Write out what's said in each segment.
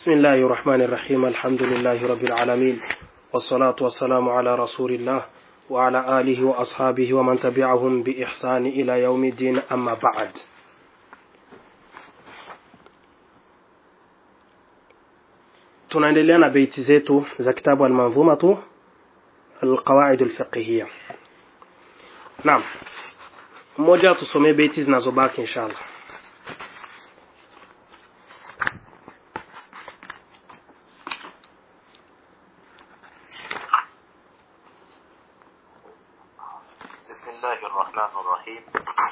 بسم الله الرحمن الرحيم الحمد لله رب العالمين والصلاة والسلام على رسول الله وعلى آله وأصحابه ومن تبعهم بإحسان إلى يوم الدين أما بعد tunaendelea na beiti zetu za kitabu almanzumatu alqawaid alfiqhiyya naam mmoja tusomee beiti zinazobaki inshallah بسم الله الرحمن الرحيم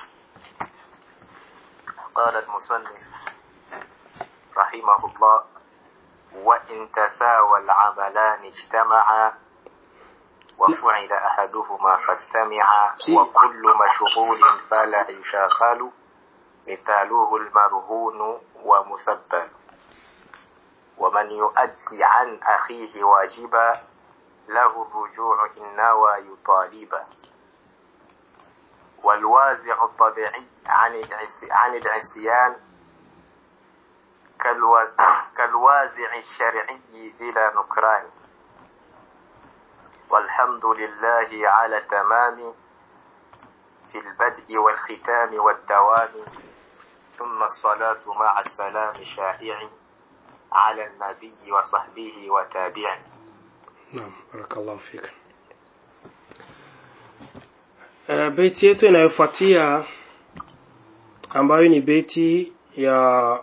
قال المصنف رحمه الله وإن تساوى العملان اجتمعا وفعل أحدهما فاستمعا وكل مشغول فلا يشاغل مثاله المرهون ومسبل ومن يؤدي عن أخيه واجبا له الرجوع إن نوى يطالبا والوازع الطبيعي عن العصي- عن العصيان كالو- كالوازع الشرعي بلا نكران والحمد لله على تمام في البدء والختام والدوام ثم الصلاة مع السلام شائع على النبي وصحبه وتابعه Naam, barakallahu fika. Uh, beti yetu inayofuatia ambayo ni beti ya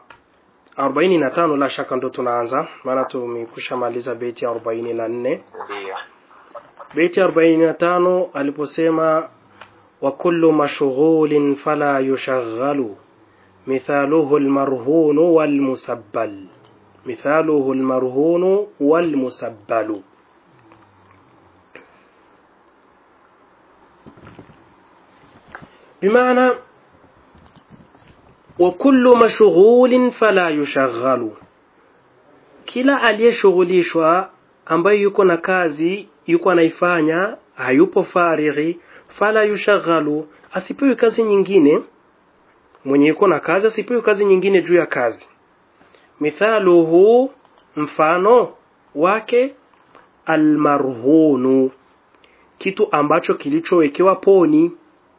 45 la shaka ndo tunaanza maana tumekusha maliza beti ya 44 ndio beti ya 45 aliposema wa kullu mashghulin fala yushaghalu mithaluhu almarhun walmusabbal mithaluhu almarhun walmusabbalu بمعنى وكل مشغول فلا يشغل kila aliyeshughulishwa ambaye yuko na kazi yuko anaifanya hayupo farighi fala yushaghalu asipewe kazi nyingine mwenye yuko na kazi asipewe kazi nyingine juu ya kazi mithaluhu mfano wake almarhunu kitu ambacho kilichowekewa poni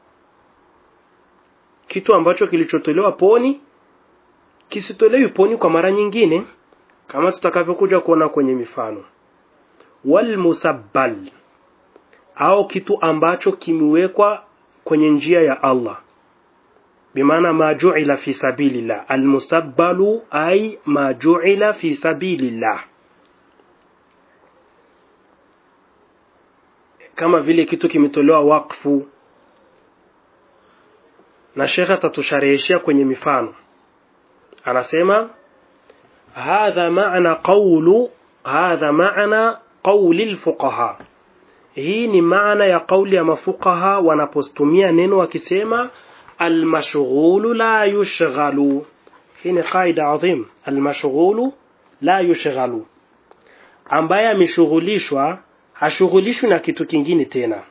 kitu ambacho kilichotolewa poni kisitolewi poni kwa mara nyingine kama tutakavyokuja kuona kwenye mifano wal musabbal au kitu ambacho kimewekwa kwenye njia ya Allah bimaana ma ju'ila fi sabilillah al musabbalu ay ma ju'ila fi sabilillah kama vile kitu kimetolewa wakfu na shekhe atatushareheshia kwenye mifano anasema hadha maana qawlu hadha maana qawli alfuqaha hii ni maana ya kauli ya mafuqaha wanapostumia neno wakisema almashghulu la yushghalu hii ni qaida adhim almashghulu la yushghalu ambaye ameshughulishwa hashughulishwi na kitu kingine tena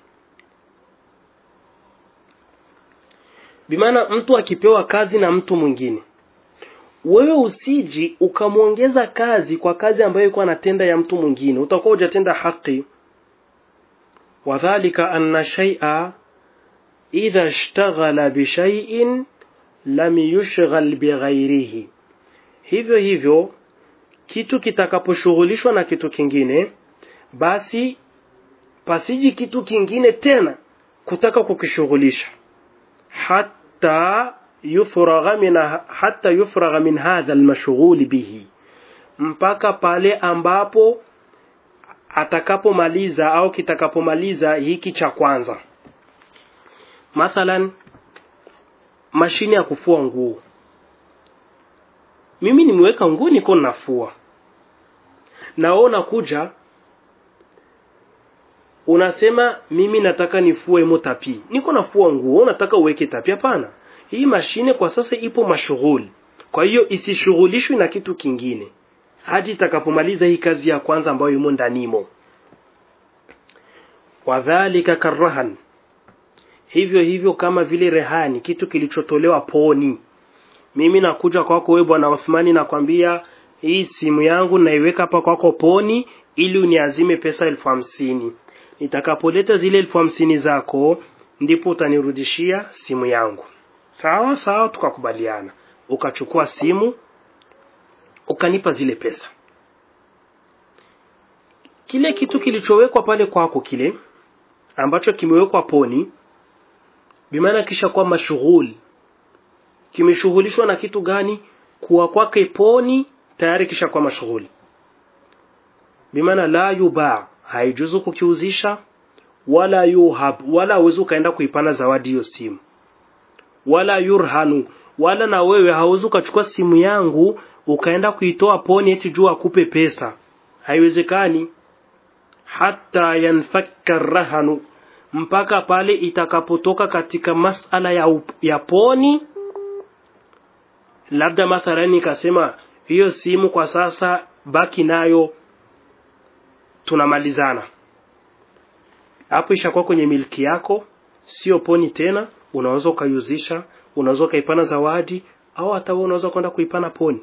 bimaana mtu akipewa kazi na mtu mwingine wewe usiji ukamwongeza kazi kwa kazi ambayo ilikuwa anatenda ya mtu mwingine utakuwa hujatenda haki wadhalika anna shay'a idha ishtaghala bishay'in lam yushghal bighairihi hivyo hivyo kitu kitakaposhughulishwa na kitu kingine basi pasiji kitu kingine tena kutaka kukishughulisha hatta yufragha min hatta yufragha min hadha almashghul bihi mpaka pale ambapo atakapomaliza au kitakapomaliza hiki cha kwanza mathalan mashine ya kufua nguo mimi nimeweka nguo niko nafua na wewe unakuja unasema mimi nataka nifue motapi niko nafua nguo unataka uweke tapi hapana hii mashine kwa sasa ipo mashughuli kwa hiyo isishughulishwe na kitu kingine hadi itakapomaliza hii kazi ya kwanza ambayo imo ndanimo wadhalika karahan hivyo hivyo kama vile rehani kitu kilichotolewa poni mimi nakuja kwako wewe bwana Uthmani nakwambia hii simu yangu naiweka hapa kwako poni ili uniazime pesa elfu hamsini nitakapoleta zile elfu hamsini zako ndipo utanirudishia simu yangu sawa sawa tukakubaliana ukachukua simu ukanipa zile pesa kile kitu kilichowekwa pale kwako kile ambacho kimewekwa poni bimaana kisha kuwa mashughuli kimeshughulishwa na kitu gani kuwa kwake poni tayari kisha kuwa mashughuli bimaana la yubaa haijuzu kukiuzisha wala yuhab wala hauwezi ukaenda kuipana zawadi hiyo simu wala yurhanu wala na wewe hauwezi ukachukua simu yangu ukaenda kuitoa poni eti juu akupe pesa haiwezekani hata yanfakka rahanu mpaka pale itakapotoka katika masala ya, up, ya poni labda mathalani ikasema hiyo simu kwa sasa baki nayo tunamalizana hapo ishakuwa kwenye milki yako sio poni tena unaweza ukaiuzisha unaweza ukaipana zawadi au hata wewe unaweza kwenda kuipana poni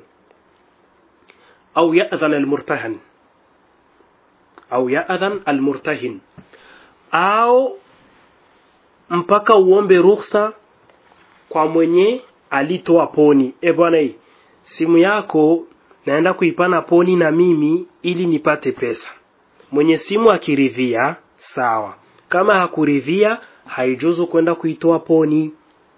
au yadhan almurtahan au yadhan almurtahin au mpaka uombe ruhusa kwa mwenye alitoa poni e bwana hii simu yako naenda kuipana poni na mimi ili nipate pesa mwenye simu akiridhia sawa kama hakuridhia haijuzu kwenda kuitoa poni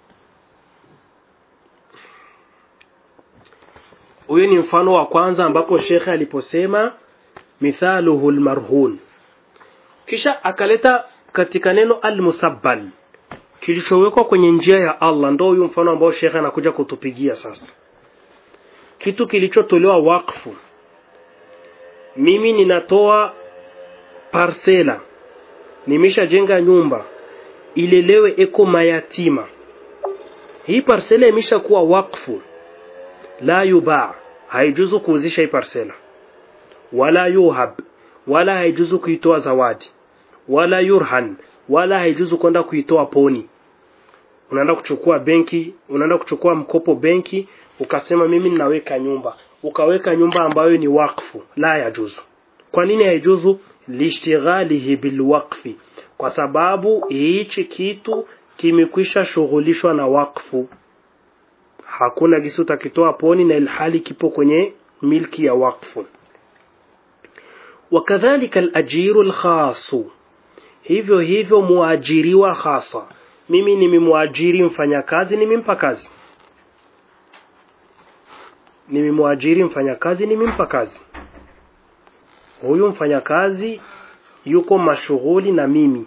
huyo ni mfano wa kwanza ambapo shekhe aliposema mithaluhu lmarhun kisha akaleta katika neno almusabbal kilichowekwa kwenye njia ya Allah ndo huyu mfano ambao shekhe anakuja kutupigia sasa kitu kilichotolewa wakfu mimi ninatoa parsela nimeshajenga nyumba ilelewe eko mayatima hii parsela imeshakuwa wakfu la yubaa haijuzu kuuzisha hii parsela wala yuhab wala haijuzu kuitoa zawadi wala yurhan wala haijuzu kwenda kuitoa poni unaenda kuchukua benki unaenda kuchukua mkopo benki ukasema mimi ninaweka nyumba ukaweka nyumba ambayo ni wakfu la yajuzu kwa nini haijuzu lishtighalihi bilwaqfi kwa sababu hichi kitu kimekwisha shughulishwa na wakfu hakuna gisi utakitoa poni na ilhali kipo kwenye milki ya wakfu wakadhalika alajiru alkhasu hivyo hivyo muajiriwa hasa mimi nimemwajiri mfanyakazi nimempa kazi nimemwajiri mfanyakazi nimempa kazi huyu mfanyakazi yuko mashughuli na mimi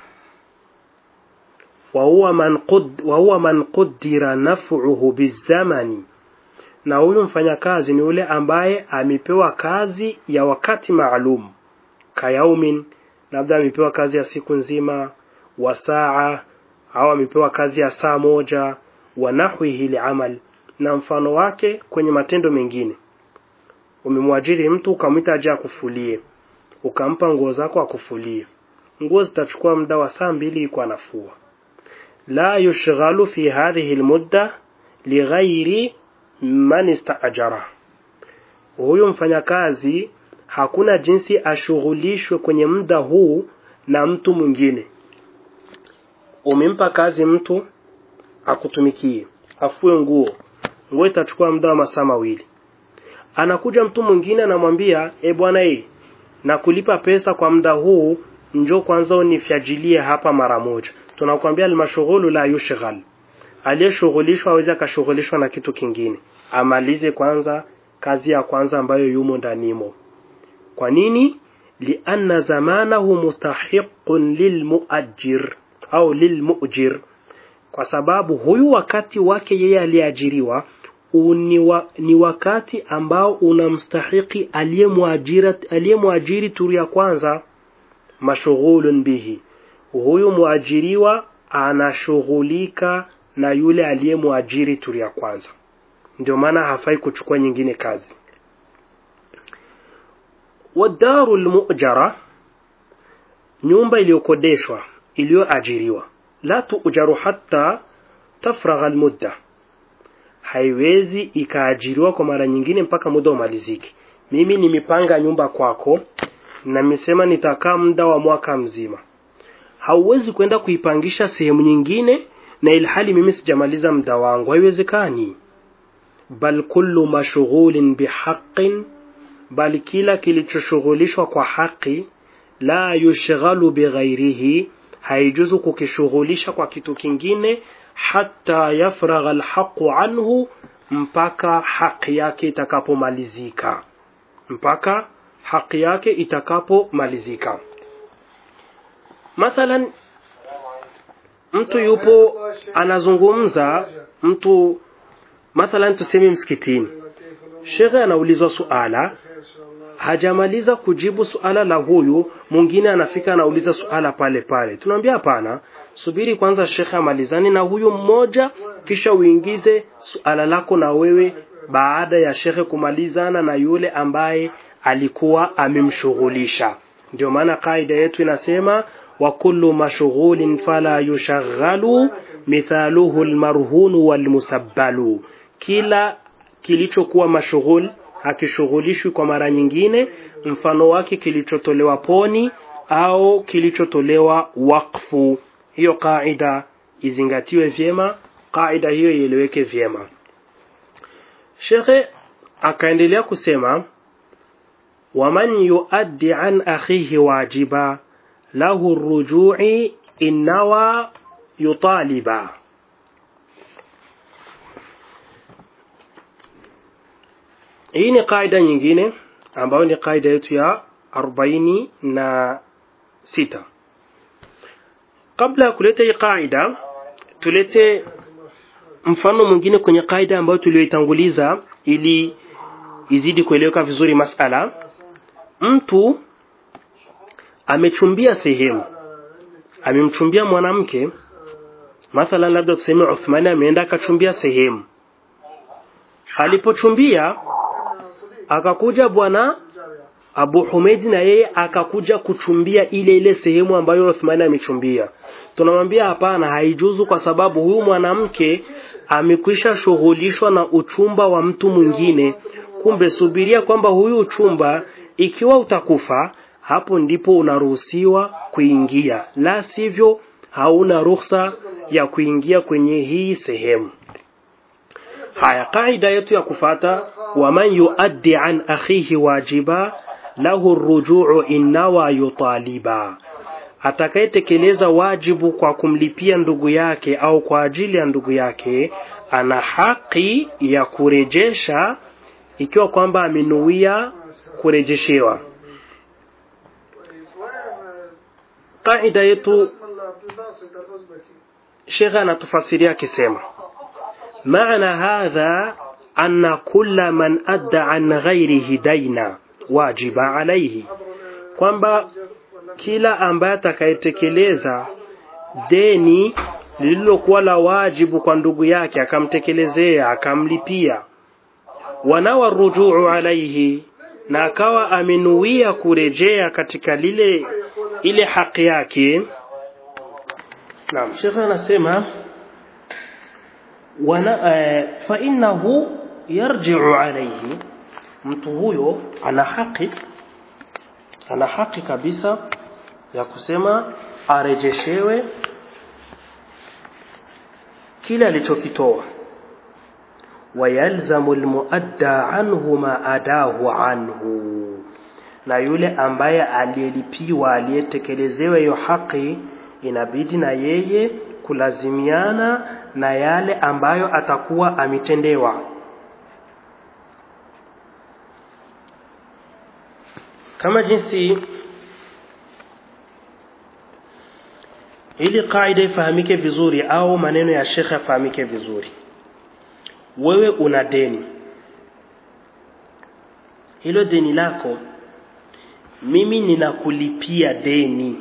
wahuwa man, qud, wahuwa man qudira naf'uhu bizamani na huyu mfanyakazi ni yule ambaye amepewa kazi ya wakati maalum kayaumin labda amepewa kazi ya siku nzima wa saa au amepewa kazi ya saa moja wa nahwihi liamal na mfano wake kwenye matendo mengine umemwajiri mtu ukamwita aje akufulie ukampa nguo zako akufulie nguo zitachukua muda wa saa mbili iko anafua la yushghalu fi hadhihi almudda lighairi man istaajara huyu mfanyakazi hakuna jinsi ashughulishwe kwenye muda huu na mtu mwingine umempa kazi mtu akutumikie afue nguo nguo itachukua muda wa masaa mawili anakuja mtu mwingine anamwambia e bwana e na kulipa pesa kwa muda huu njoo kwanza unifyajilie hapa mara moja tunakwambia almashughulu la yushghal aliyeshughulishwa aweze akashughulishwa na kitu kingine amalize kwanza kazi ya kwanza ambayo yumo ndanimo kwa nini lianna zamanahu mustahiqun lilmuajir au lilmujir kwa sababu huyu wakati wake yeye aliyeajiriwa ni, wa, ni wakati ambao unamstahiki aliyemwajiri turu ya kwanza mashughulun bihi huyu mwajiriwa anashughulika na yule aliyemwajiri turu ya kwanza ndio maana hafai kuchukua nyingine kazi wadaru lmujara nyumba iliyokodeshwa iliyoajiriwa la tujaru hatta tafragha almudda haiwezi ikaajiriwa kwa mara nyingine mpaka muda umalizike mimi nimepanga nyumba kwako na nimesema nitakaa muda wa mwaka mzima hauwezi kwenda kuipangisha sehemu nyingine na ilhali mimi sijamaliza muda wangu haiwezekani bal kullu mashghulin bihaqqin bali kila kilichoshughulishwa kwa haki la yushghalu bighairihi haijuzu kukishughulisha kwa kitu kingine hata yafragha alhaqu anhu mpaka haki yake itakapomalizika mpaka haki yake itakapomalizika mathalan mtu yupo anazungumza mtu mathalan tuseme msikitini shekhe anaulizwa suala hajamaliza kujibu suala la huyu mwingine anafika anauliza suala pale pale tunamwambia hapana subiri kwanza shekhe amalizane na huyu mmoja kisha uingize suala lako na wewe baada ya shekhe kumalizana na yule ambaye alikuwa amemshughulisha ndio maana kaida yetu inasema wa kullu mashghulin fala yushaghalu mithaluhu almarhunu walmusabbalu kila kilichokuwa mashughul hakishughulishwi kwa mara nyingine mfano wake kilichotolewa poni au kilichotolewa wakfu hiyo kaida izingatiwe vyema kaida hiyo ieleweke vyema shekhe akaendelea kusema waman yuaddi an akhihi wajiba lahu rujui innawa yutaliba hii ni kaida nyingine ambayo ni kaida yetu ya arobaini na sita kabla ya kuleta hii kaida tulete mfano mwingine kwenye kaida ambayo tuliyoitanguliza ili izidi kueleweka vizuri masala mtu amechumbia sehemu amemchumbia mwanamke mathalan labda tuseme Uthmani ameenda akachumbia sehemu alipochumbia akakuja bwana Abu Humeid na yeye akakuja kuchumbia ile ile sehemu ambayo Uthmani amechumbia tunamwambia hapana haijuzu kwa sababu huyu mwanamke amekwisha shughulishwa na uchumba wa mtu mwingine kumbe subiria kwamba huyu uchumba ikiwa utakufa hapo ndipo unaruhusiwa kuingia la sivyo hauna ruhusa ya kuingia kwenye hii sehemu haya kaida yetu ya kufata waman yuaddi an akhihi wajiba lahu rujuu innawa yutaliba atakayetekeleza wajibu kwa kumlipia ndugu yake au kwa ajili ya ndugu yake ana haki ya kurejesha ikiwa kwamba amenuia kurejeshewa kaida yetu shekhe anatufasiria akisema maana hadha anna kulla man adda an ghairihi daina wajiba alaihi kwamba kila ambaye atakayetekeleza deni lililokuwa la wajibu kwa ndugu yake akamtekelezea akamlipia wanawa rujuu alaihi na akawa amenuia kurejea katika lile ile haki yake naam shekhe anasema wana uh, fa innahu yarji'u alayhi mtu huyo ana haki ana haki kabisa ya kusema arejeshewe kile alichokitoa wayalzamu almuadda anhu ma adahu anhu na yule ambaye aliyelipiwa aliyetekelezewa hiyo haki inabidi na yeye kulazimiana na yale ambayo atakuwa ametendewa kama jinsi ili kaida ifahamike vizuri au maneno ya shekhe yafahamike vizuri wewe una deni hilo deni lako mimi ninakulipia deni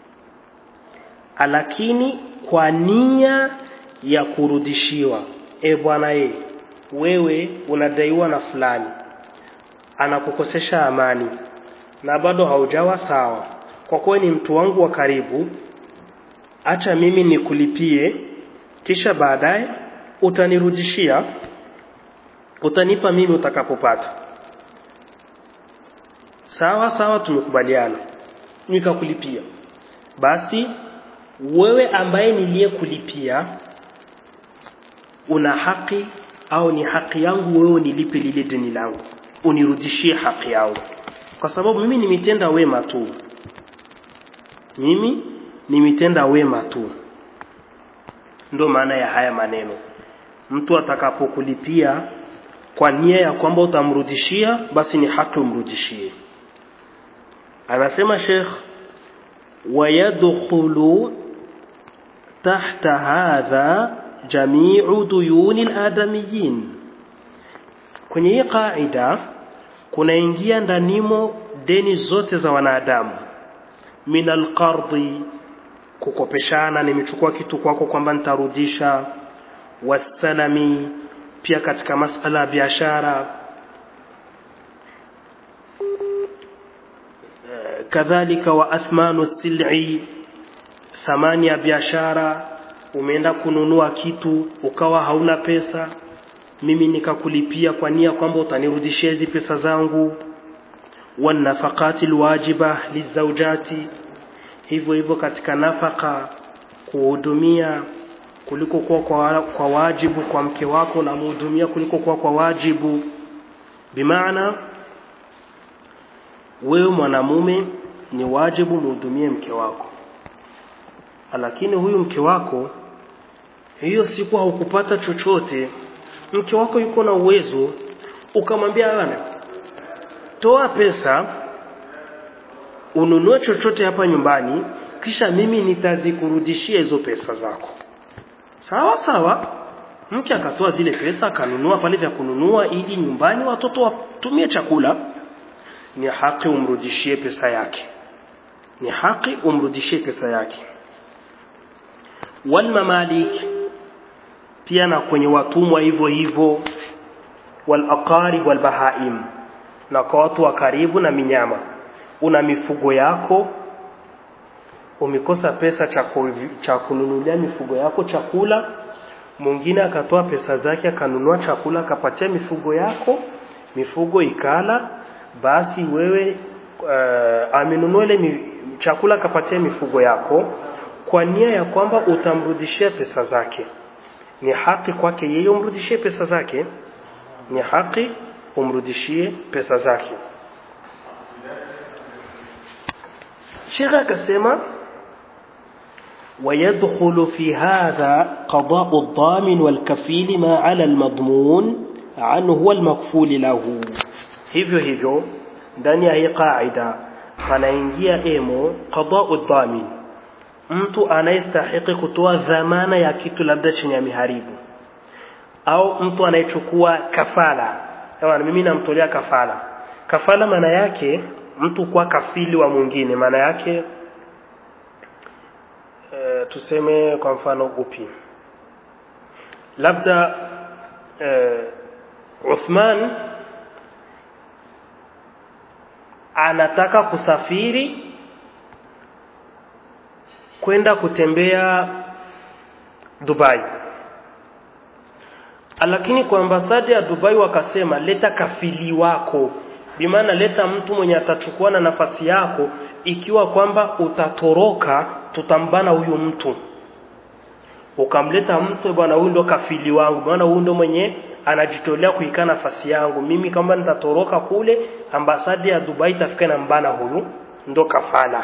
lakini kwa nia ya kurudishiwa e bwana ye wewe unadaiwa na fulani anakukosesha amani na bado haujawa sawa kwa kuwa ni mtu wangu wa karibu acha mimi nikulipie kisha baadaye utanirudishia utanipa mimi utakapopata sawa sawa tumekubaliana nikakulipia basi wewe ambaye niliyekulipia una haki au ni haki yangu wewe nilipe lile deni langu unirudishie haki yangu kwa sababu mimi nimetenda wema tu mimi nimetenda wema tu ndo maana ya haya maneno mtu atakapokulipia kwa nia ya kwamba utamrudishia basi ni haki umrudishie anasema Sheikh ويدخل تحت هذا جميع ديون الآدميين kwenye hii kaida kunaingia ndanimo deni zote za wanadamu min alqardhi kukopeshana nimechukua kitu kwako kwamba nitarudisha wasalami pia katika masala ya biashara kadhalika wa athmanu sil'i thamani ya biashara umeenda kununua kitu ukawa hauna pesa mimi nikakulipia kwa nia kwamba utanirudishia hizi pesa zangu wanafaqati alwajiba lizaujati hivyo hivyo katika nafaka kuhudumia kuliko kuwa kwa, kwa wajibu kwa mke wako na muhudumia kuliko kuwa kwa wajibu bimaana wewe mwanamume ni wajibu muhudumie mke wako lakini huyu mke wako hiyo siku haukupata chochote mke wako yuko na uwezo ukamwambia bana toa pesa ununue chochote hapa nyumbani kisha mimi nitazikurudishia hizo pesa zako sawa sawa mke akatoa zile pesa akanunua pale vya kununua ili nyumbani watoto watumie chakula ni haki umrudishie pesa yake ni haki umrudishie pesa yake wal mamalik pia na kwenye watumwa hivyo hivyo wal aqarib wal bahaim na kwa watu wa karibu na minyama una mifugo yako umekosa pesa cha kununulia mifugo yako chakula mwingine akatoa pesa zake akanunua chakula akapatia mifugo yako mifugo ikala basi wewe uh, amenunua ile chakula akapatia mifugo yako kwa nia ya kwamba utamrudishia pesa zake ni haki kwake yeye umrudishie pesa zake ni haki umrudishie pesa zake Sheikh akasema ويدخل في هذا قضاء الضامن والكفيل ما على المضمون عنه والمكفول له hivyo hivyo ndani ya hii qaida panaingia emo qada'u dhamin mtu anayestahiki kutoa dhamana ya kitu labda chenye ameharibu au mtu anayechukua kafala Ewa, mimi namtolea kafala kafala maana yake mtu kuwa kafili wa mwingine maana yake e, tuseme kwa mfano upi labda e, Uthman anataka kusafiri kwenda kutembea Dubai lakini kwa ambasadi ya Dubai wakasema leta kafili wako bimaana leta mtu mwenye atachukua na nafasi yako ikiwa kwamba utatoroka tutambana huyu mtu ukamleta mtu bwana huyu ndo kafili wangu bwana huyu ndo mwenye anajitolea kuikaa nafasi yangu mimi kama nitatoroka kule ambasadi ya Dubai itafika na mbana huyu ndo kafala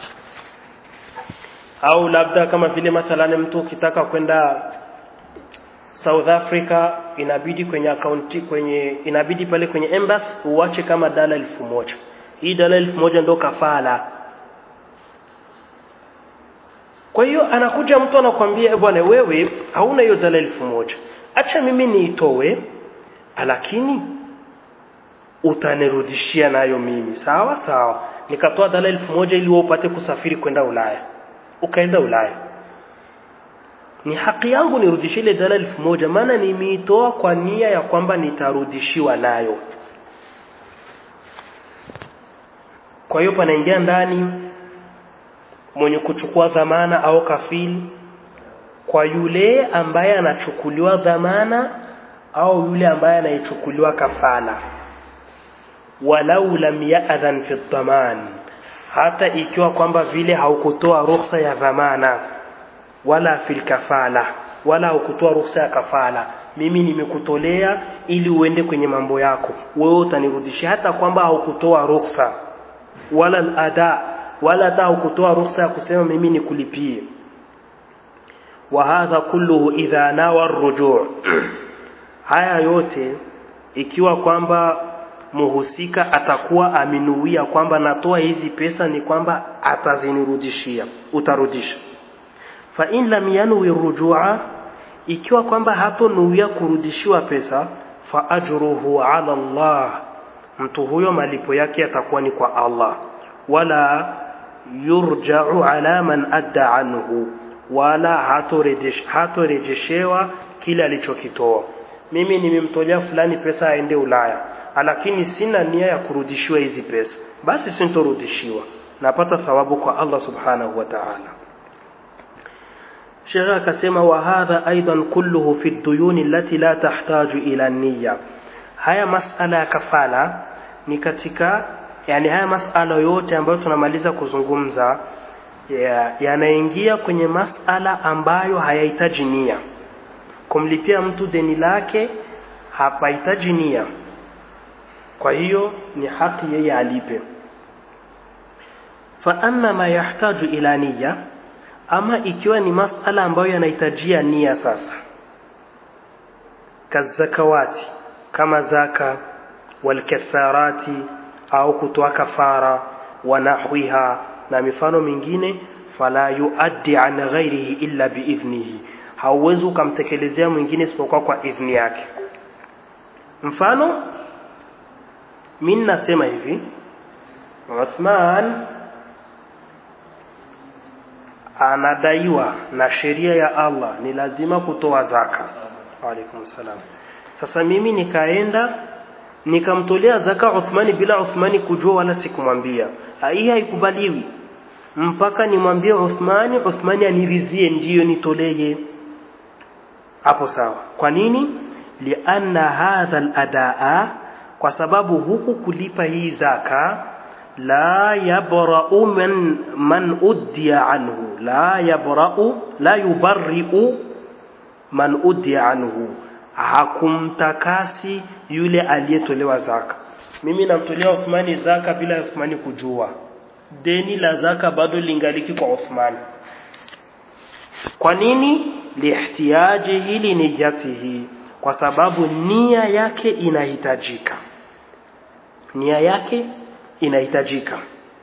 au labda kama vile mathalani mtu ukitaka kwenda South Africa inabidi kwenye akaunti kwenye inabidi pale kwenye embassy uache kama dala elfu moja hii dala elfu moja ndo kafala kwa hiyo anakuja mtu anakwambia bwana wewe hauna hiyo dala elfu moja acha mimi niitowe lakini utanirudishia nayo mimi sawa sawa nikatoa dala elfu moja ili wewe upate kusafiri kwenda Ulaya ukaenda Ulaya ni haki yangu nirudishie ile dala elfu moja maana nimeitoa kwa nia ya kwamba nitarudishiwa nayo kwa hiyo panaingia ndani mwenye kuchukua dhamana au kafili kwa yule ambaye anachukuliwa dhamana au yule ambaye anayechukuliwa kafala walau lam ya'dhan fi dhaman hata ikiwa kwamba vile haukutoa ruhusa ya dhamana wala fil kafala wala haukutoa ruhusa ya kafala mimi nimekutolea ili uende kwenye mambo yako wewe utanirudishia hata kwamba haukutoa ruhusa wala ada wala hata haukutoa ruhusa ya kusema mimi nikulipie wa hadha kulluhu idha nawa rujuu haya yote ikiwa kwamba muhusika atakuwa aminuia kwamba natoa hizi pesa ni kwamba atazinirudishia utarudisha fa in lam yanwi rujua ikiwa kwamba hatonuia kurudishiwa pesa fa ajruhu ala Allah mtu huyo malipo yake yatakuwa ni kwa Allah wala yurja'u ala man adda anhu wala hatorejesh hatorejeshewa kile alichokitoa mimi nimemtolea fulani pesa aende Ulaya lakini sina nia ya kurudishiwa hizi pesa basi sintorudishiwa napata thawabu kwa Allah subhanahu wa ta'ala Sheikh akasema wa hadha aidan kulluhu fi ad-duyun allati la tahtaju ila niyya haya masala ya kafala ni katika yani haya masala yote ambayo tunamaliza kuzungumza yanaingia ya kwenye masala ambayo hayahitaji nia kumlipia mtu deni lake hapahitaji nia kwa hiyo ni haki yeye alipe fa amma ma yahtaju ila niyya ama ikiwa ni masala ambayo yanahitajia nia sasa kazakawati kama zaka walkatharati au kutoa kafara wa nahwiha na mifano mingine fala yuaddi an ghairihi illa biidhnihi hauwezi ukamtekelezea mwingine isipokuwa kwa idhni yake mfano mimi nasema hivi Uthman anadaiwa na sheria ya Allah ni lazima kutoa zaka. Waalaikum salam. Sasa mimi nikaenda nikamtolea zaka Uthmani bila Uthmani kujua wala sikumwambia. Hii haikubaliwi. Mpaka nimwambie Uthmani, Uthmani anirizie ndiyo nitolee. Hapo sawa. Kwa nini? Lianna hadha al-adaa kwa sababu huku kulipa hii zaka la yabra'u man man uddiya anhu la yabra'u la yubarri'u man uddiya anhu hakumtakasi yule aliyetolewa zaka mimi namtolea Uthmani zaka bila Uthmani kujua deni la zaka bado lingaliki kwa Uthmani kwa nini lihtiyaji hili niyatihi kwa sababu nia yake inahitajika nia yake inahitajika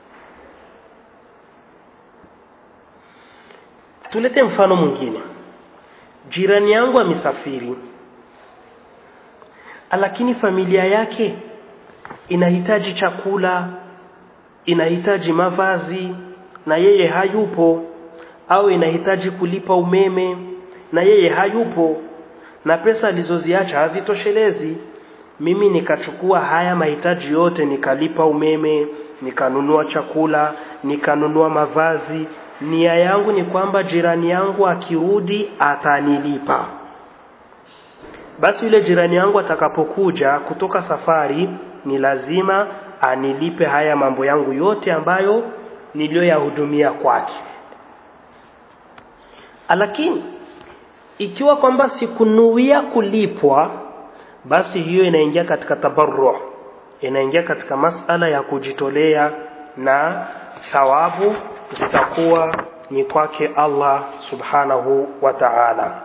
tulete mfano mwingine jirani yangu amesafiri lakini familia yake inahitaji chakula inahitaji mavazi na yeye hayupo au inahitaji kulipa umeme na yeye hayupo na pesa alizoziacha hazitoshelezi mimi nikachukua haya mahitaji yote nikalipa umeme nikanunua chakula nikanunua mavazi nia yangu ni kwamba jirani yangu akirudi atanilipa basi yule jirani yangu atakapokuja kutoka safari ni lazima anilipe haya mambo yangu yote ambayo niliyoyahudumia kwake lakini ikiwa kwamba sikunuia kulipwa basi hiyo inaingia katika tabarru inaingia katika masala ya kujitolea na thawabu zitakuwa ni kwake Allah subhanahu wa ta'ala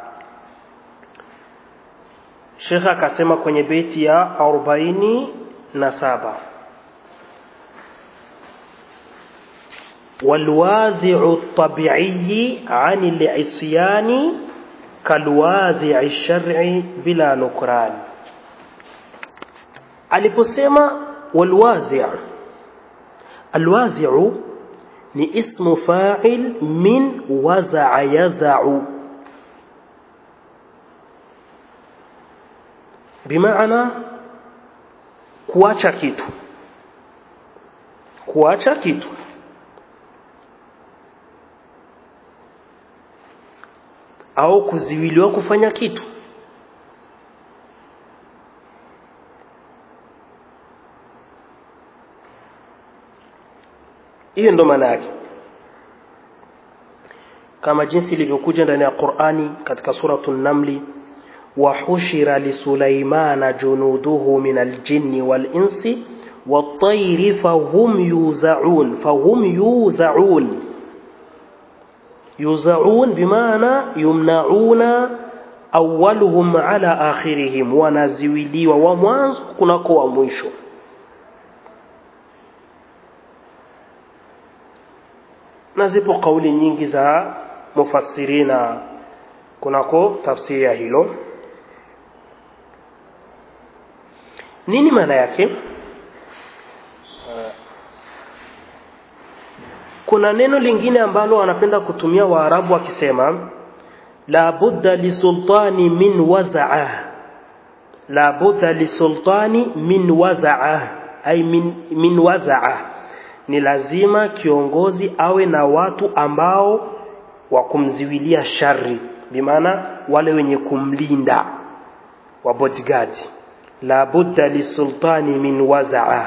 Sheikh akasema kwenye beti ya 47 والوازع الطبيعي عن العصيان كالوازع الشرعي بلا نكران aliposema walwazi' alwazi'u ni ismu fa'il min waza'a yaz'u bimaana kuacha kitu kuacha kitu au kuziwiliwa kufanya kitu hiyo ndo maana yake kama jinsi ilivyokuja ndani ya Qur'ani katika suratu Namli وحشر لسليمان جنوده من الجن والإنس والطير فهم يوزعون فهم يوزعون يوزعون بمعنى يمنعون أولهم على آخرهم ونزويلي ومwanzo kunako wa mwisho na zipo kauli nyingi za mufassirina kunako tafsiri ya hilo nini maana yake kuna neno lingine ambalo wanapenda kutumia waarabu wakisema la budda lisultani min wazaa la budda lisultani min wazaa ay min, min wazaa ni lazima kiongozi awe na watu ambao wa kumziwilia shari bimaana wale wenye kumlinda wa bodyguard la budda lisultani min wazaa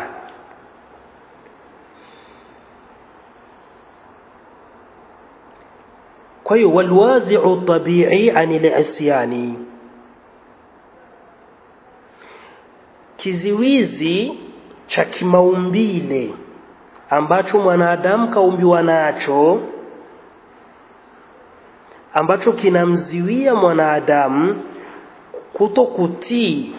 kwa hiyo walwazi'u tabi'i anil isyani kiziwizi cha kimaumbile ambacho mwanadamu kaumbiwa nacho ambacho kinamziwia mwanadamu kuto kutii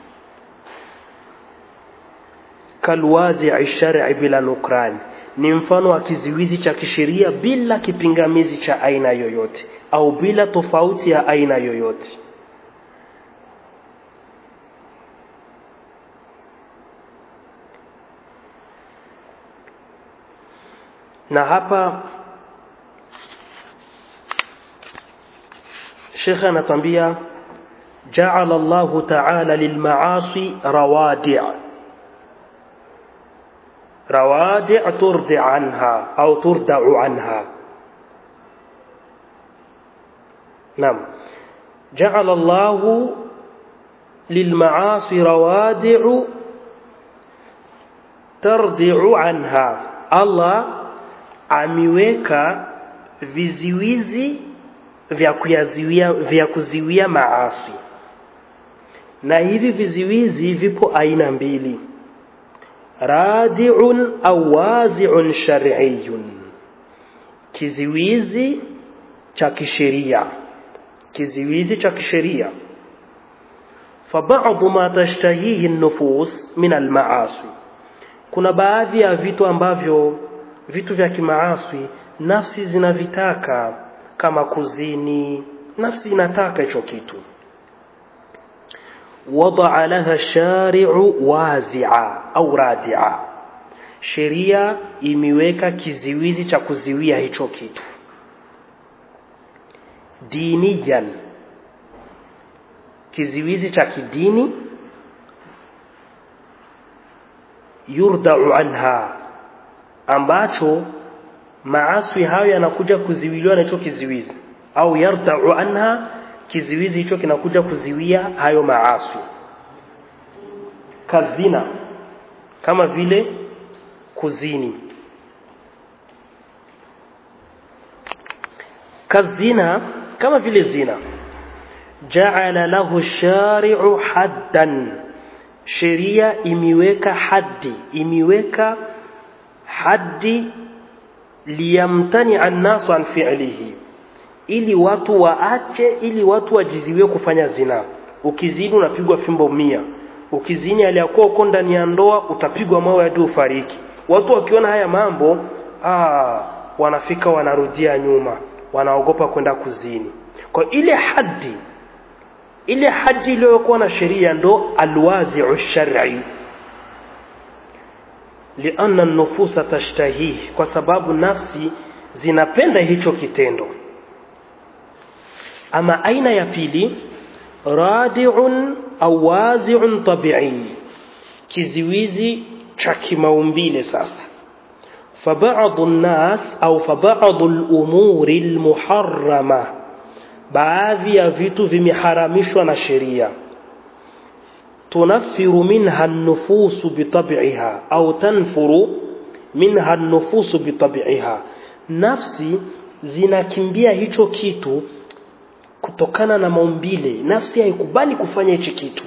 kalwazi shar'i bila nukran ni mfano wa kiziwizi cha kisheria bila kipingamizi cha aina yoyote au bila tofauti ya aina yoyote na hapa shekhe anatwambia jaala Allahu ta'ala lilmaasi rawadi' rawadi' turdi anha au turda'u anha نعم جعل الله للمعاصي روادع تردع عنها الله ameweka viziwizi vya kuyaziwia vya kuziwia maasi na hivi viziwizi vipo aina mbili radi'un au wazi'un shar'iyyun kiziwizi cha kisheria kiziwizi cha kisheria فبعض ما تشتهيه النفوس من المعاصي kuna baadhi ya vitu ambavyo vitu vya kimaaswi nafsi zinavitaka kama kuzini nafsi inataka hicho kitu wadaa laha shari'u wazi'a au radi'a sheria imeweka kiziwizi cha kuziwia hicho kitu diniyan kiziwizi cha kidini yurdau anha ambacho maaswi hayo yanakuja kuziwiliwa na hicho kiziwizi au yardau anha kiziwizi hicho kinakuja kuziwia hayo maaswi kazina kama vile kuzini kazina kama vile zina jaala lahu shari'u haddan sheria imiweka haddi imiweka haddi liyamtani annasu an fi'lihi ili watu waache ili watu wajiziwe kufanya zina ukizini unapigwa fimbo mia ukizini aliyakuwa uko ndani ya ndoa utapigwa mawe hadi ufariki watu wakiona haya mambo aa, wanafika wanarudia nyuma wanaogopa kwenda kuzini kwa ile haddi ile haji iliyokuwa na sheria ndo alwazi'u shar'i lianna an-nufusa tashtahihi kwa sababu nafsi zinapenda hicho kitendo ama aina ya pili radi'un au wazi'un tabi'i kiziwizi cha kimaumbile sasa فبعض الناس أو فبعض الأمور المحرمة baadhi ya vitu vimeharamishwa na sheria tunaffiru minha nufusu bitab'iha au tanfuru minha nufusu bitabi'iha nafsi zinakimbia hicho kitu kutokana na maumbile nafsi haikubali kufanya hichi kitu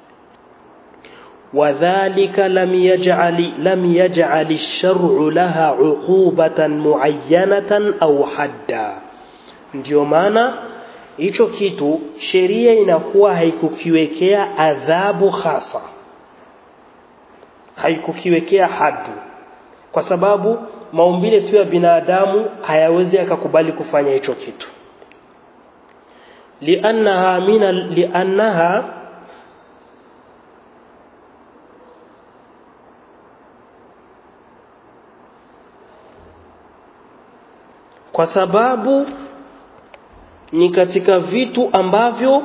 wadhālika lam yaj'ali lam yaj'ali ash-shar'u laha 'uqubatan mu'ayyanatan aw hadda ndio maana hicho kitu sheria inakuwa haikukiwekea adhabu hasa haikukiwekea hadu kwa sababu maumbile tu ya binadamu hayawezi akakubali kufanya hicho kitu liannaha min liannaha kwa sababu ni katika vitu ambavyo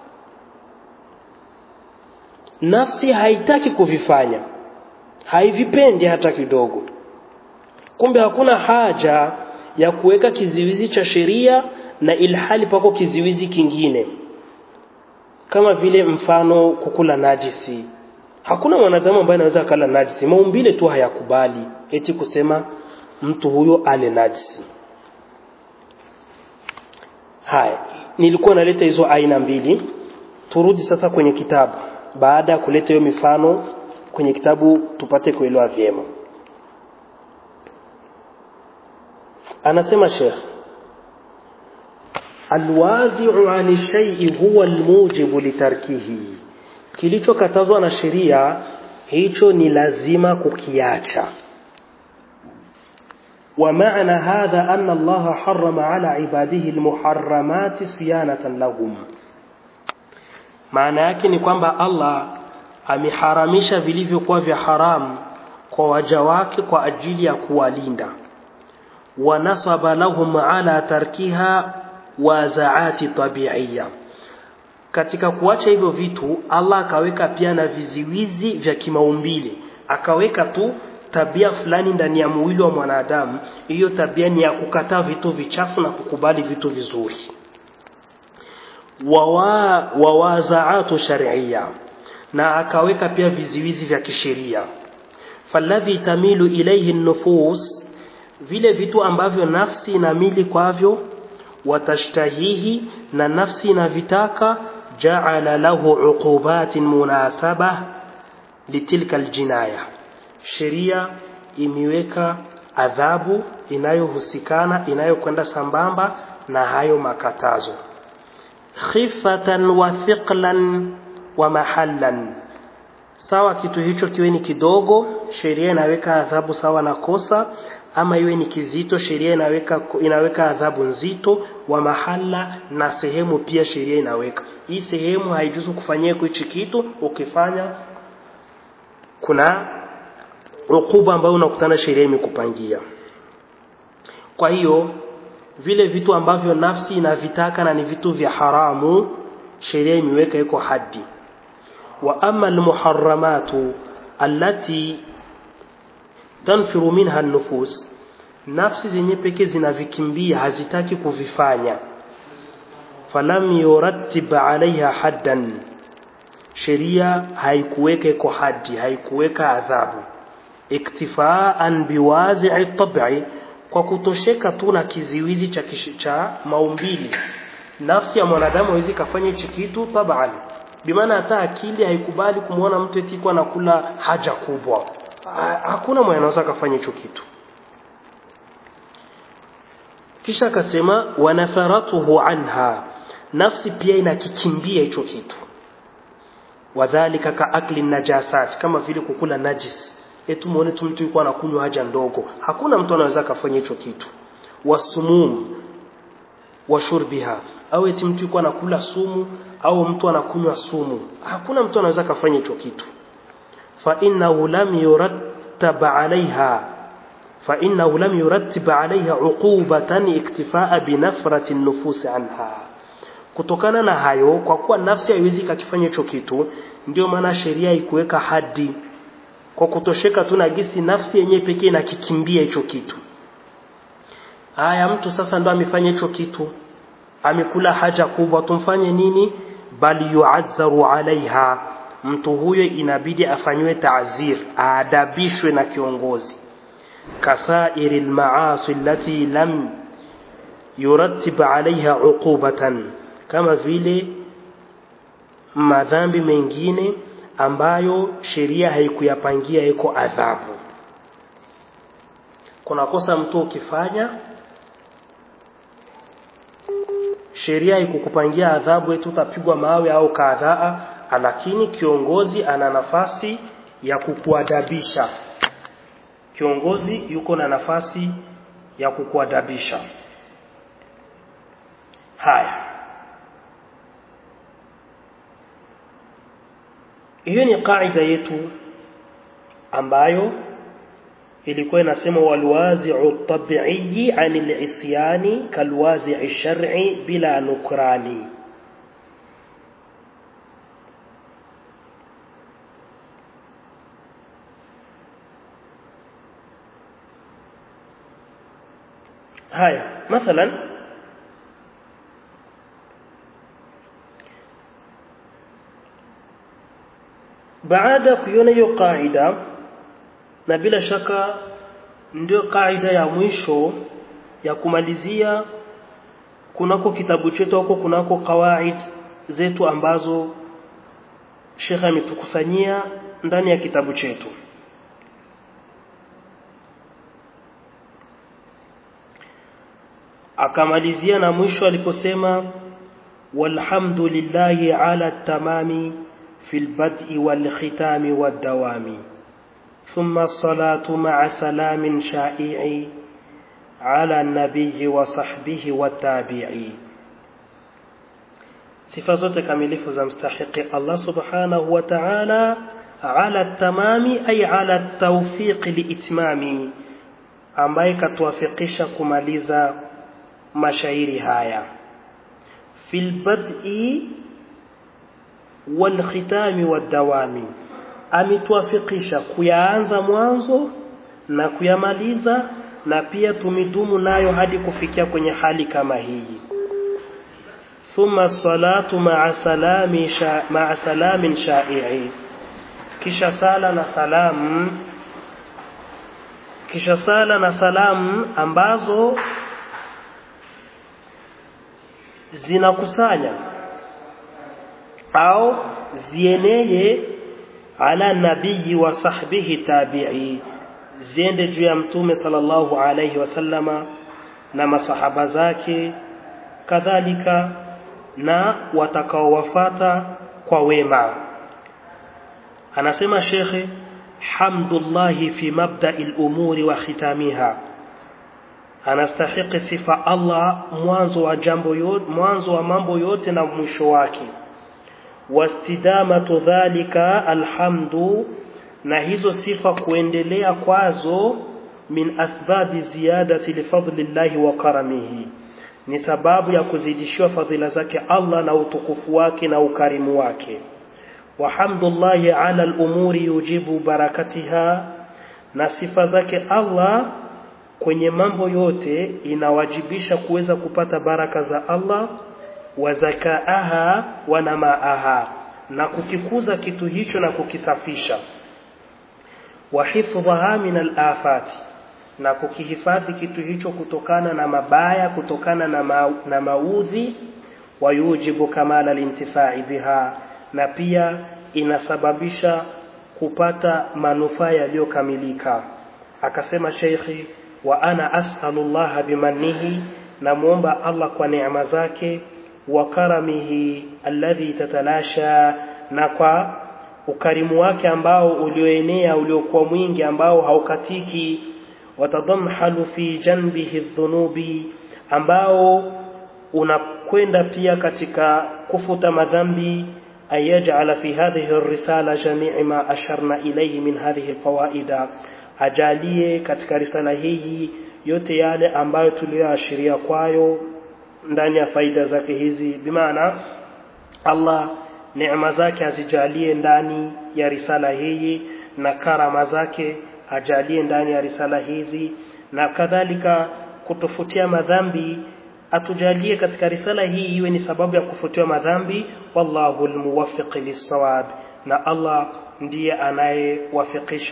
nafsi haitaki kuvifanya haivipendi hata kidogo kumbe hakuna haja ya kuweka kiziwizi cha sheria na ilhali pako kiziwizi kingine kama vile mfano kukula najisi hakuna mwanadamu ambaye anaweza akala najisi maumbile tu hayakubali eti kusema mtu huyo ale najisi haya nilikuwa naleta hizo aina mbili turudi sasa kwenye kitabu baada ya kuleta hiyo mifano kwenye kitabu tupate kuelewa vyema anasema Sheikh alwazi'u 'ani shay'i huwa almujibu litarkihi kilichokatazwa na sheria hicho ni lazima kukiacha ومعنى هذا أن الله حرم على عباده المحرمات صيانة لهم maana yake ni kwamba Allah ameharamisha vilivyokuwa vya haramu kwa waja wake kwa ajili ya kuwalinda wa nasaba lahum ala tarkiha wazaati tabi'iyya katika kuacha hivyo vitu Allah akaweka pia na viziwizi vya kimaumbile akaweka tu tabia fulani ndani ya mwili wa mwanadamu hiyo tabia ni ya kukataa vitu vichafu na kukubali vitu vizuri wawa wawazaatu shar'iyya na akaweka pia viziwizi vya kisheria falladhi tamilu ilayhi nufus vile vitu ambavyo nafsi inamili kwavyo watashtahihi na nafsi inavitaka ja'ala lahu uqubatin munasaba litilka aljinaya sheria imeweka adhabu inayohusikana inayokwenda sambamba na hayo makatazo khifatan wa thiqlan wa mahallan sawa kitu hicho kiwe ni kidogo sheria inaweka adhabu sawa na kosa ama iwe ni kizito sheria inaweka inaweka adhabu nzito wa mahala na sehemu pia sheria inaweka hii sehemu haijuzu kufanyia hichi kitu ukifanya kuna ukuba ambayo unakutana sheria imekupangia kwa hiyo vile vitu ambavyo nafsi inavitaka na ni vitu vya haramu sheria imeweka iko haddi wa amma almuharramatu allati tanfiru minha an-nufus nafsi zenye pekee zinavikimbia hazitaki kuvifanya falam yurattib alaiha haddan sheria haikuweka iko haddi haikuweka adhabu iktifaan biwazi'i tab'i kwa kutosheka tu na kiziwizi cha, cha maumbili nafsi ya mwanadamu hawezi kafanya hichi kitu taban bimaana hata akili haikubali kumwona mtu eti kwa anakula haja kubwa hakuna mwenye anaweza kafanya hicho kitu kisha akasema wanafaratuhu anha nafsi pia inakikimbia hicho kitu wadhalika ka akli najasat kama vile kukula najis eti muone tu mtu yuko anakunywa haja ndogo hakuna mtu anaweza kafanya hicho kitu wasumum wa shurbiha au eti mtu yuko anakula sumu au mtu anakunywa sumu hakuna mtu anaweza kafanya hicho kitu fa innahu lam yurattab alaiha fa innahu lam yurattib alaiha uqubatan iktifaa binafrati nufus anha kutokana na hayo kwa kuwa nafsi haiwezi kakifanya hicho kitu ndio maana sheria ikuweka hadi kwa kutosheka tu na gisi nafsi yenyewe pekee inakikimbia hicho kitu haya mtu sasa ndo amefanya hicho kitu amekula haja kubwa tumfanye nini bali yuazzaru alaiha mtu huyo inabidi afanywe taazir aadabishwe na kiongozi kasairi almaasi allati lam yurattib alaiha uqubatan kama vile madhambi mengine ambayo sheria haikuyapangia iko adhabu kuna kosa mtu ukifanya sheria ikukupangia adhabu eti utapigwa mawe au kadhaa lakini kiongozi ana nafasi ya kukuadabisha kiongozi yuko na nafasi ya kukuadabisha haya hiyo ni kaida yetu ambayo ilikuwa inasema walwazi'u tabi'i 'anil isyani kalwazi'i shar'i bila nukrani haya mathalan baada kuiona hiyo kaida na bila shaka ndio kaida ya mwisho ya kumalizia kunako kitabu chetu huko kunako kawaid zetu ambazo Sheikh ametukusanyia ndani ya kitabu chetu akamalizia na mwisho aliposema walhamdulillahi ala tamami fil bad'i wal khitami wad dawami ثم الصلاة مع سلام شائع على النبي وصحبه والتابعين sifa zote kamilifu za mstahiki Allah subhanahu wa ta'ala ala tamami ay ala tawfiq liitmami ambaye katuwafikisha kumaliza mashairi haya fil bad'i wal khitami wad dawami ametuafikisha kuyaanza mwanzo na kuyamaliza na pia tumidumu nayo hadi kufikia kwenye hali kama hii thumma salatu ma'a salami sha, ma'a salamin sha'i'i kisha sala na salamu kisha sala na salamu ambazo zinakusanya au zieneye ala nabii wa sahbihi tabi'i ziende juu ya mtume sallallahu alayhi wasallama na masahaba zake kadhalika na watakaowafata kwa wema anasema shekhe hamdullahi fi mabda'il umuri wa khitamiha anastahiki sifa Allah mwanzo wa jambo yote mwanzo wa mambo yote na mwisho wake wastidamatu dhalika alhamdu na hizo sifa kuendelea kwazo min asbabi ziyadati lifadlillahi wa karamihi ni sababu ya kuzidishiwa fadhila zake Allah na utukufu wake na ukarimu wake wahamdullahi ala al-umuri yujibu barakatiha na sifa zake Allah kwenye mambo yote inawajibisha kuweza kupata baraka za Allah wa zakaaha wa namaaha na kukikuza kitu hicho na kukisafisha wa hifdhaha min al-afati na kukihifadhi kitu hicho kutokana na mabaya kutokana na, ma, na maudhi wayujibu kamala lintifai biha na pia inasababisha kupata manufaa yaliyokamilika akasema sheikhi wa ana as'alullah bimannihi namuomba Allah kwa neema zake wa karamihi alladhi tatalasha na kwa ukarimu wake ambao ulioenea uliokuwa mwingi ambao haukatiki watadhamhalu fi janbihi dhunubi ambao unakwenda pia katika kufuta madhambi ayaj'ala fi hadhihi ar-risala jami'i ma asharna ilayhi min hadhihi al-fawaida ajalie katika risala hii yote yale ambayo tuliyoashiria kwayo ndani ya faida zake hizi bimaana Allah neema zake azijalie ndani ya risala hii na karama zake ajalie ndani ya risala hizi na kadhalika kutofutia madhambi atujalie katika risala hii iwe ni sababu ya kufutiwa madhambi wallahu almuwaffiq lis na Allah ndiye anayewafikisha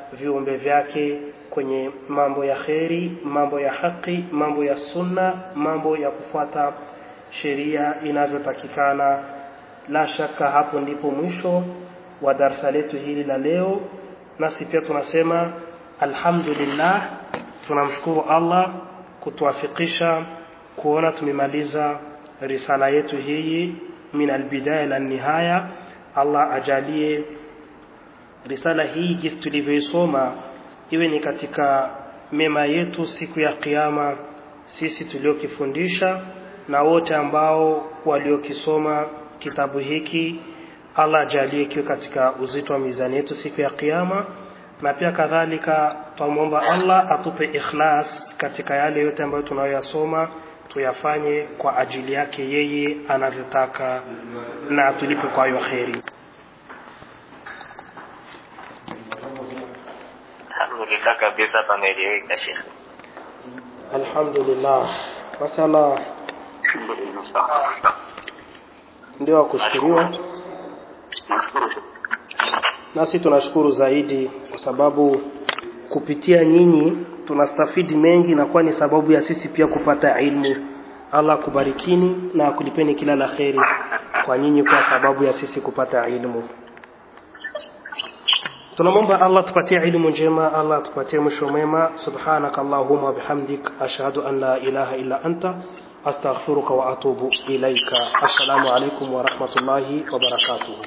viumbe vyake kwenye mambo ya kheri mambo ya haki mambo ya sunna mambo ya kufuata sheria inavyotakikana la shaka hapo ndipo mwisho wa darsa letu hili la leo nasi pia tunasema alhamdulillah tunamshukuru Allah kutuafikisha kuona tumemaliza risala yetu hii min albidaya la nihaya Allah ajalie risala hii jinsi tulivyoisoma iwe ni katika mema yetu siku ya kiyama sisi tuliokifundisha na wote ambao waliokisoma kitabu hiki Allah ajalie kiwe katika uzito wa mizani yetu siku ya kiyama na pia kadhalika twamwomba Allah atupe ikhlas katika yale yote ambayo tunayoyasoma tuyafanye kwa ajili yake yeye anavyotaka na atulipe kwa hayo kheri alhamdulillah kabisa pameeleweka shekhe alhamdulillah masala ndio wakushukuriwa nasi tunashukuru zaidi kwa sababu kupitia nyinyi tunastafidi mengi na kuwa ni sababu ya sisi pia kupata ilmu Allah kubarikini na kulipeni kila la kheri kwa nyinyi kwa sababu ya sisi kupata ilmu tunamwomba Allah tupatie ilmu njema Allah tupatie mwisho mwema subhanaka allahumma bihamdik ashhadu an la ilaha illa anta astaghfiruka wa atubu ilaika assalamu alaikum wa rahmatullahi wa barakatuh